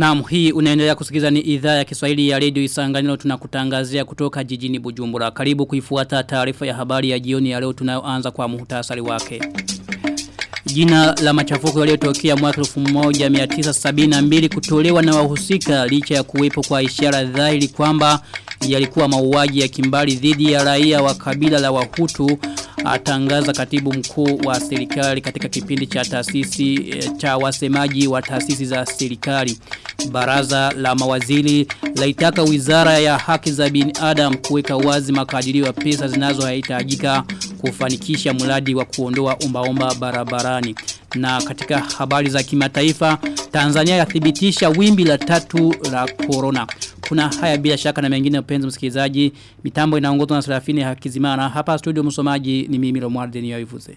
Naam hii unaendelea kusikiza ni idhaa ya Kiswahili ya Radio Isanganiro tunakutangazia kutoka jijini Bujumbura. Karibu kuifuata taarifa ya habari ya jioni ya leo tunayoanza kwa muhtasari wake. Jina la machafuko yaliyotokea mwaka 1972 kutolewa na wahusika licha ya kuwepo kwa ishara dhahiri kwamba yalikuwa mauaji ya kimbali dhidi ya raia wa kabila la Wahutu atangaza katibu mkuu wa serikali katika kipindi cha taasisi cha wasemaji wa taasisi za serikali. Baraza la mawaziri laitaka wizara ya haki za binadamu kuweka wazi makadirio ya pesa zinazohitajika kufanikisha mradi wa kuondoa umbaomba barabarani. Na katika habari za kimataifa, Tanzania yathibitisha wimbi la tatu la corona. Kuna haya bila shaka na mengine upenzi msikilizaji. Mitambo inaongozwa na Serafini Hakizimana. Hapa studio msomaji ni mimi Romuald Denio Ivuze.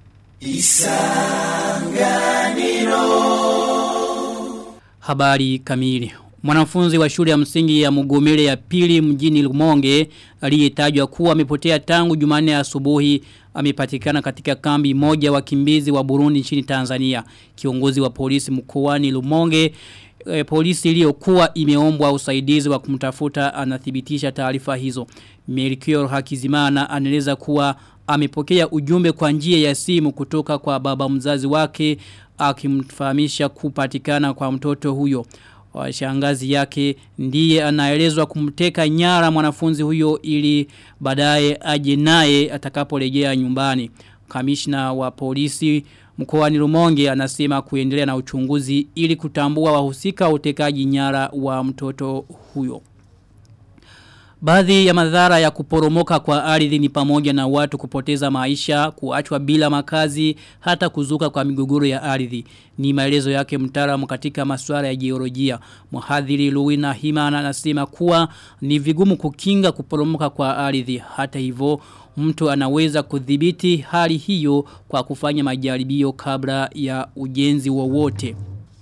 Isanganiro Habari kamili. Mwanafunzi wa shule ya msingi ya Mugomere ya pili mjini Lumonge aliyetajwa kuwa amepotea tangu Jumanne asubuhi amepatikana katika kambi moja wakimbizi wa Burundi nchini Tanzania. Kiongozi wa polisi mkoani Lumonge e, polisi iliyokuwa imeombwa usaidizi wa kumtafuta anathibitisha taarifa hizo. Melchior Hakizimana anaeleza kuwa amepokea ujumbe kwa njia ya simu kutoka kwa baba mzazi wake akimfahamisha kupatikana kwa mtoto huyo. Shangazi yake ndiye anaelezwa kumteka nyara mwanafunzi huyo ili baadaye aje naye atakaporejea nyumbani. Kamishna wa polisi mkoani Rumonge anasema kuendelea na uchunguzi ili kutambua wahusika utekaji nyara wa mtoto huyo. Baadhi ya madhara ya kuporomoka kwa ardhi ni pamoja na watu kupoteza maisha, kuachwa bila makazi, hata kuzuka kwa migogoro ya ardhi. Ni maelezo yake mtaalamu katika masuala ya jiolojia. Mhadhiri Luwina Himana anasema kuwa ni vigumu kukinga kuporomoka kwa ardhi. Hata hivyo mtu anaweza kudhibiti hali hiyo kwa kufanya majaribio kabla ya ujenzi wowote.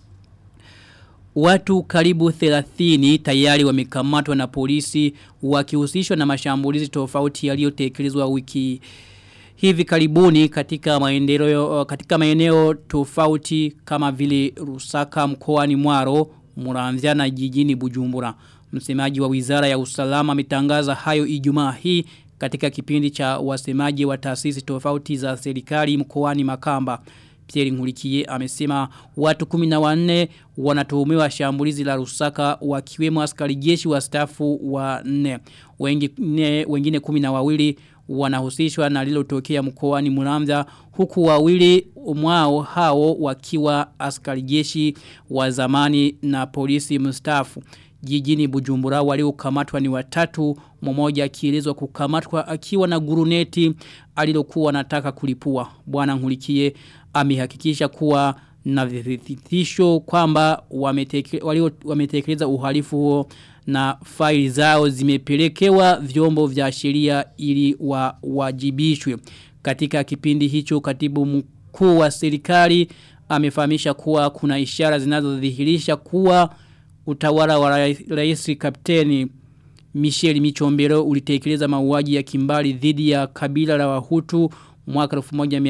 Watu karibu 30 tayari wamekamatwa na polisi wakihusishwa na mashambulizi tofauti yaliyotekelezwa wiki hivi karibuni katika maendeleo katika maeneo tofauti kama vile Rusaka mkoani Mwaro, Muramvya na jijini Bujumbura. Msemaji wa Wizara ya Usalama ametangaza hayo Ijumaa hii katika kipindi cha wasemaji wa taasisi tofauti za serikali mkoani Makamba. Pierre Nkurikiye amesema watu 14 wanatuhumiwa shambulizi la Rusaka wakiwemo askari jeshi wa stafu wa 4 wengine wengine 12 wanahusishwa na lilotokea mkoani Muramvya huku wawili mwao hao wakiwa askari jeshi wa zamani na polisi mstaafu jijini Bujumbura waliokamatwa ni watatu mmoja akielezwa kukamatwa akiwa na guruneti alilokuwa anataka kulipua bwana Nkurikiye amehakikisha kuwa na vithitisho kwamba wametekeleza uhalifu huo na faili zao zimepelekewa vyombo vya sheria ili wawajibishwe katika kipindi hicho katibu mkuu wa serikali amefahamisha kuwa kuna ishara zinazodhihirisha kuwa utawala wa rais kapteni Michel Michombero ulitekeleza mauaji ya kimbali dhidi ya kabila la Wahutu mwaka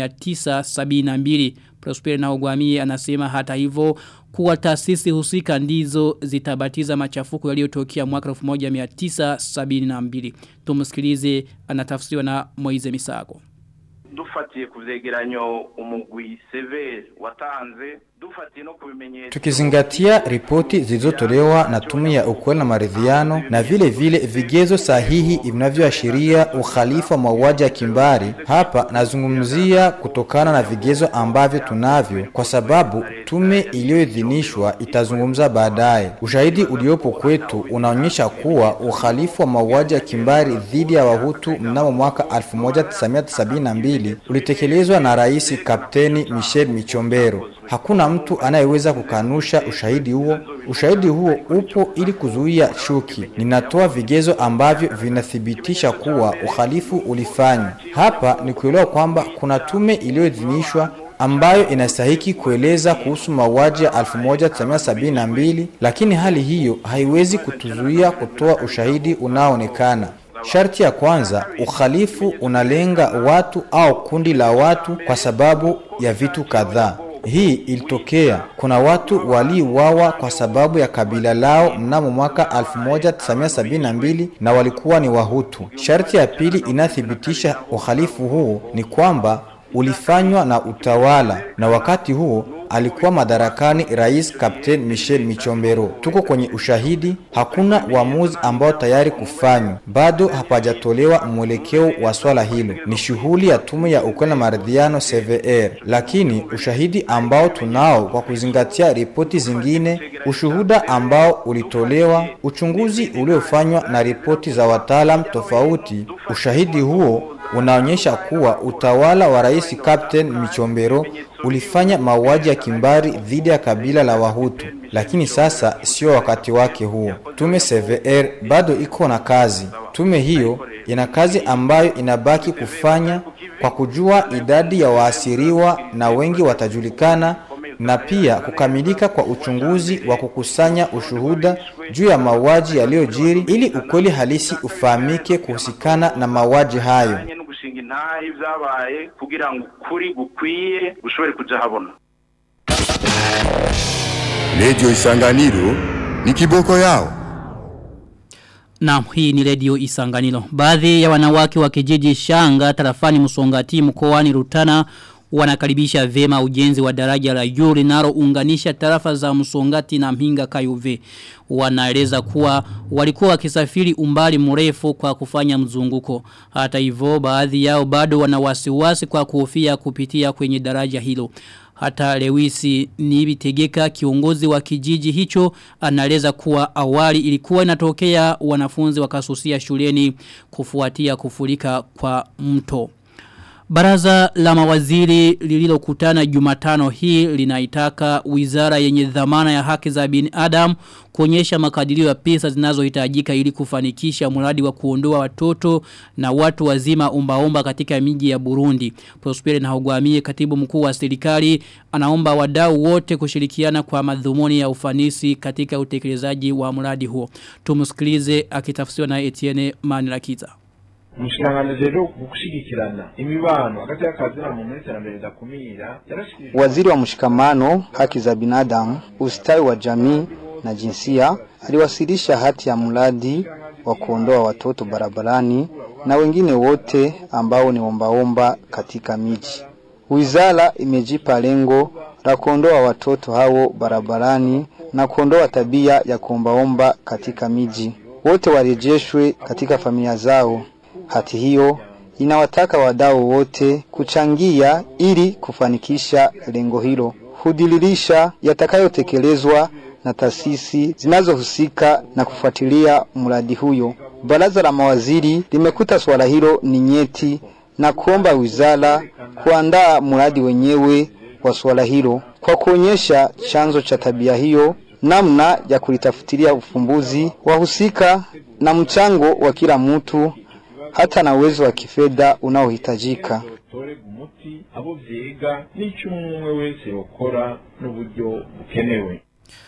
1972. Prosper na Ogwamie anasema hata hivyo kuwa taasisi husika ndizo zitabatiza machafuko yaliyotokea mwaka 1972. Tumsikilize anatafsiriwa na Moize Misago. Dufatiye kuvyegeranyo umugwi severe watanze Tukizingatia ripoti zilizotolewa na tume ya ukweli na maridhiano na vile vile vigezo sahihi vinavyoashiria uhalifu wa mauaji ya kimbari, hapa nazungumzia kutokana na vigezo ambavyo tunavyo, kwa sababu tume iliyoidhinishwa itazungumza baadaye. Ushahidi uliopo kwetu unaonyesha kuwa uhalifu wa mauaji ya kimbari dhidi ya Wahutu mnamo mwaka 1972 ulitekelezwa na Rais Kapteni Michel Michombero. Hakuna mtu anayeweza kukanusha ushahidi huo. Ushahidi huo upo ili kuzuia chuki. Ninatoa vigezo ambavyo vinathibitisha kuwa uhalifu ulifanywa. Hapa ni kuelewa kwamba kuna tume iliyoidhinishwa ambayo inastahiki kueleza kuhusu mauaji ya 1972 lakini hali hiyo haiwezi kutuzuia kutoa ushahidi unaoonekana. Sharti ya kwanza, uhalifu unalenga watu au kundi la watu kwa sababu ya vitu kadhaa. Hii ilitokea kuna watu waliuawa kwa sababu ya kabila lao mnamo mwaka 1972 na walikuwa ni Wahutu. Sharti ya pili inathibitisha uhalifu huu ni kwamba ulifanywa na utawala na wakati huo alikuwa madarakani rais Captain Michel Michombero. Tuko kwenye ushahidi, hakuna uamuzi ambao tayari kufanywa, bado hapajatolewa mwelekeo wa swala hilo. Ni shughuli ya tume ya ukweli na maridhiano CVR, lakini ushahidi ambao tunao kwa kuzingatia ripoti zingine, ushuhuda ambao ulitolewa, uchunguzi uliofanywa na ripoti za wataalam tofauti, ushahidi huo unaonyesha kuwa utawala wa rais Captain Michombero ulifanya mauaji ya kimbari dhidi ya kabila la Wahutu, lakini sasa sio wakati wake huo. Tume CVR bado iko na kazi. Tume hiyo ina kazi ambayo inabaki kufanya kwa kujua idadi ya waasiriwa na wengi watajulikana na pia kukamilika kwa uchunguzi wa kukusanya ushuhuda juu ya mauaji yaliyojiri ili ukweli halisi ufahamike kuhusikana na mauaji hayo. gushinga intahe ibyabaye kugira ngo ukuri gukwiye gushobore kuja habona Radio Isanganiro ni kiboko yao. Naam, hii ni redio Isanganiro. Baadhi ya wanawake wa kijiji Shanga tarafani Musongati mkoani Rutana wanakaribisha vema ujenzi wa daraja la juu linalounganisha tarafa za Musongati na Mhinga Kayuve. Wanaeleza kuwa walikuwa wakisafiri umbali mrefu kwa kufanya mzunguko. Hata hivyo baadhi yao bado wana wasiwasi kwa kuhofia kupitia kwenye daraja hilo. Hata Lewisi Nibitegeka kiongozi wa kijiji hicho anaeleza kuwa awali ilikuwa inatokea wanafunzi wakasusia shuleni kufuatia kufurika kwa mto. Baraza la mawaziri lililokutana Jumatano hii linaitaka wizara yenye dhamana ya haki za binadamu kuonyesha makadirio ya pesa zinazohitajika ili kufanikisha mradi wa kuondoa watoto na watu wazima umbaomba katika miji ya Burundi. Prosperi na Hogwamie katibu mkuu wa serikali anaomba wadau wote kushirikiana kwa madhumuni ya ufanisi katika utekelezaji wa mradi huo. Tumusikilize akitafsiriwa na Etienne Manirakiza umushikiranganji rero gushigikirana imibano hagati y'akazi na muntu n'iterambere ridakumira yarashikirije Waziri wa mshikamano, haki za binadamu, ustawi wa jamii na jinsia aliwasilisha hati ya mradi wa kuondoa watoto barabarani na wengine wote ambao ni ombaomba katika miji. Wizara imejipa lengo la kuondoa watoto hao barabarani na kuondoa tabia ya kuombaomba katika miji. Wote warejeshwe katika familia zao. Hati hiyo inawataka wadau wote kuchangia ili kufanikisha lengo hilo. Hudililisha yatakayotekelezwa na taasisi zinazohusika na kufuatilia mradi huyo. Baraza la mawaziri limekuta swala hilo ni nyeti na kuomba wizara kuandaa mradi wenyewe wa swala hilo kwa kuonyesha chanzo cha tabia hiyo, namna ya kulitafutilia ufumbuzi, wahusika na mchango wa kila mtu hata na uwezo wa kifedha unaohitajika. torega umuti abo vyiga n'icyo umwe wese yokora n'uburyo bukenewe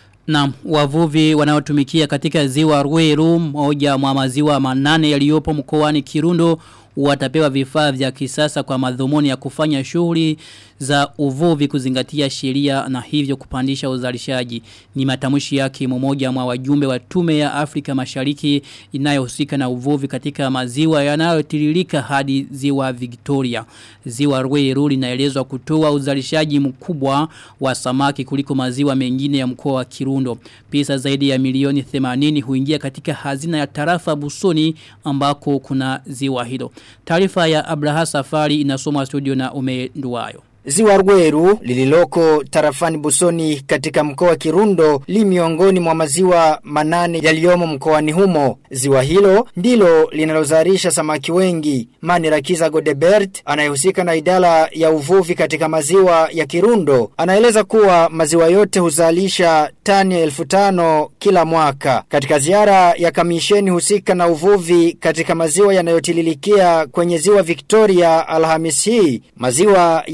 Na wavuvi wanaotumikia katika ziwa Rweru moja mwa maziwa manane yaliyopo mkoani Kirundo watapewa vifaa vya kisasa kwa madhumuni ya kufanya shughuli za uvuvi kuzingatia sheria na hivyo kupandisha uzalishaji. Ni matamshi yake mmoja mwa wajumbe wa tume ya Afrika Mashariki inayohusika na uvuvi katika maziwa yanayotiririka hadi ziwa Victoria. Ziwa Rweru linaelezwa kutoa uzalishaji mkubwa wa samaki kuliko maziwa mengine ya mkoa wa Kirundo. Pesa zaidi ya milioni 80 huingia katika hazina ya tarafa Busoni ambako kuna ziwa hilo. Taarifa ya Abraha Safari inasomwa studio na Umenduayo. Ziwa Rweru lililoko tarafani Busoni katika mkoa wa Kirundo li miongoni mwa maziwa manane yaliyomo mkoani humo. Ziwa hilo ndilo linalozalisha samaki wengi. Mani Rakiza Godebert anayehusika na idara ya uvuvi katika maziwa ya Kirundo anaeleza kuwa maziwa yote huzalisha tani elfu tano kila mwaka. Katika ziara ya kamisheni husika na uvuvi katika maziwa yanayotililikia kwenye ziwa Victoria Alhamisi hii, maziwa yaliyo katika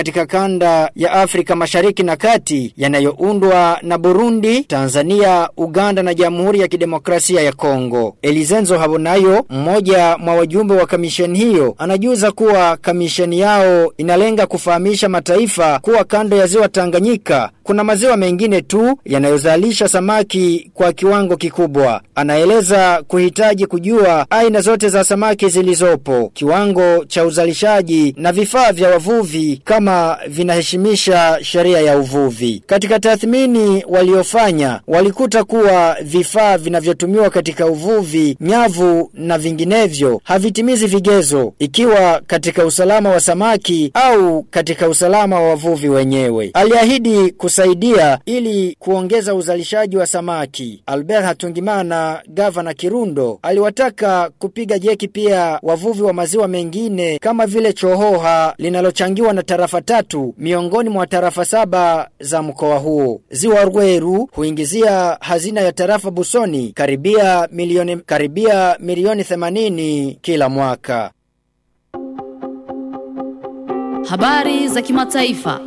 katika kanda ya Afrika Mashariki na Kati yanayoundwa na Burundi, Tanzania, Uganda na Jamhuri ya Kidemokrasia ya Kongo. Elizenzo Habonayo, mmoja mwa wajumbe wa kamisheni hiyo, anajuza kuwa kamisheni yao inalenga kufahamisha mataifa kuwa kando ya ziwa Tanganyika kuna maziwa mengine tu yanayozalisha samaki kwa kiwango kikubwa. Anaeleza kuhitaji kujua aina zote za samaki zilizopo, kiwango cha uzalishaji na vifaa vya wavuvi kama vinaheshimisha sheria ya uvuvi. Katika tathmini waliofanya, walikuta kuwa vifaa vinavyotumiwa katika uvuvi, nyavu na vinginevyo havitimizi vigezo ikiwa katika usalama wa samaki au katika usalama wa wavuvi wenyewe. Aliahidi kusaidia ili kuongeza uzalishaji wa samaki. Albert Hatungimana, gavana Kirundo, aliwataka kupiga jeki pia wavuvi wa maziwa mengine kama vile Chohoha linalochangiwa na tarafa tatu miongoni mwa tarafa saba za mkoa huo. Ziwa Rweru huingizia hazina ya tarafa Busoni karibia milioni karibia milioni 80 kila mwaka. Habari za kimataifa.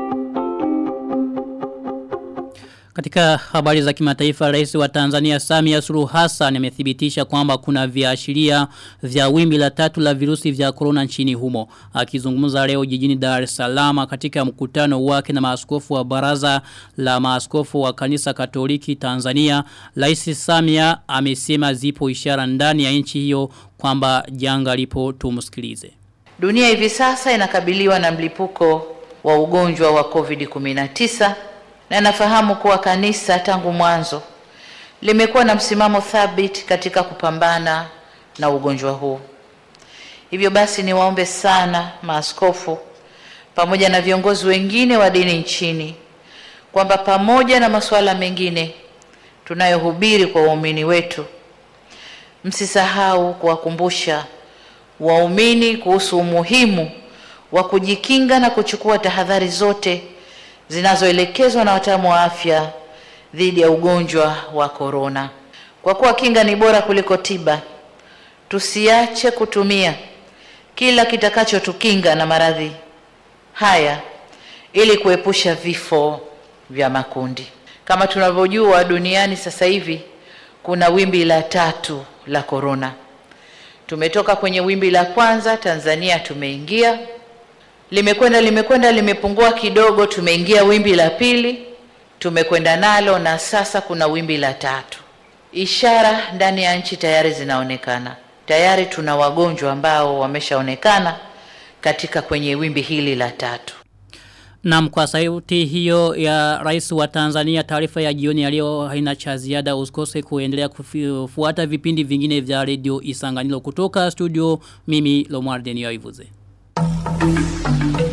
Katika habari za kimataifa rais wa Tanzania Samia Suluhu Hassan amethibitisha kwamba kuna viashiria vya wimbi la tatu la virusi vya corona nchini humo. Akizungumza leo jijini Dar es Salaam katika mkutano wake na maaskofu wa baraza la maaskofu wa kanisa Katoliki Tanzania, Rais Samia amesema zipo ishara ndani ya nchi hiyo kwamba janga lipo tumsikilize. Dunia hivi sasa inakabiliwa na mlipuko wa ugonjwa wa COVID-19 na nafahamu kuwa kanisa tangu mwanzo limekuwa na msimamo thabiti katika kupambana na ugonjwa huu. Hivyo basi niwaombe sana maaskofu pamoja na viongozi wengine wa dini nchini kwamba pamoja na masuala mengine tunayohubiri kwa waumini wetu, msisahau kuwakumbusha waumini kuhusu umuhimu wa kujikinga na kuchukua tahadhari zote zinazoelekezwa na wataalamu wa afya dhidi ya ugonjwa wa korona. Kwa kuwa kinga ni bora kuliko tiba, tusiache kutumia kila kitakachotukinga na maradhi haya ili kuepusha vifo vya makundi. Kama tunavyojua, duniani sasa hivi kuna wimbi la tatu la korona. Tumetoka kwenye wimbi la kwanza, Tanzania tumeingia limekwenda limekwenda limepungua kidogo, tumeingia wimbi la pili, tumekwenda nalo na sasa kuna wimbi la tatu. Ishara ndani ya nchi tayari zinaonekana, tayari tuna wagonjwa ambao wameshaonekana katika kwenye wimbi hili la tatu. Naam kwa sauti hiyo ya rais wa Tanzania taarifa ya jioni ya leo haina cha ziada usikose kuendelea kufuata vipindi vingine vya radio Isanganilo kutoka studio mimi Lomar Denio Ivuze. Thank you.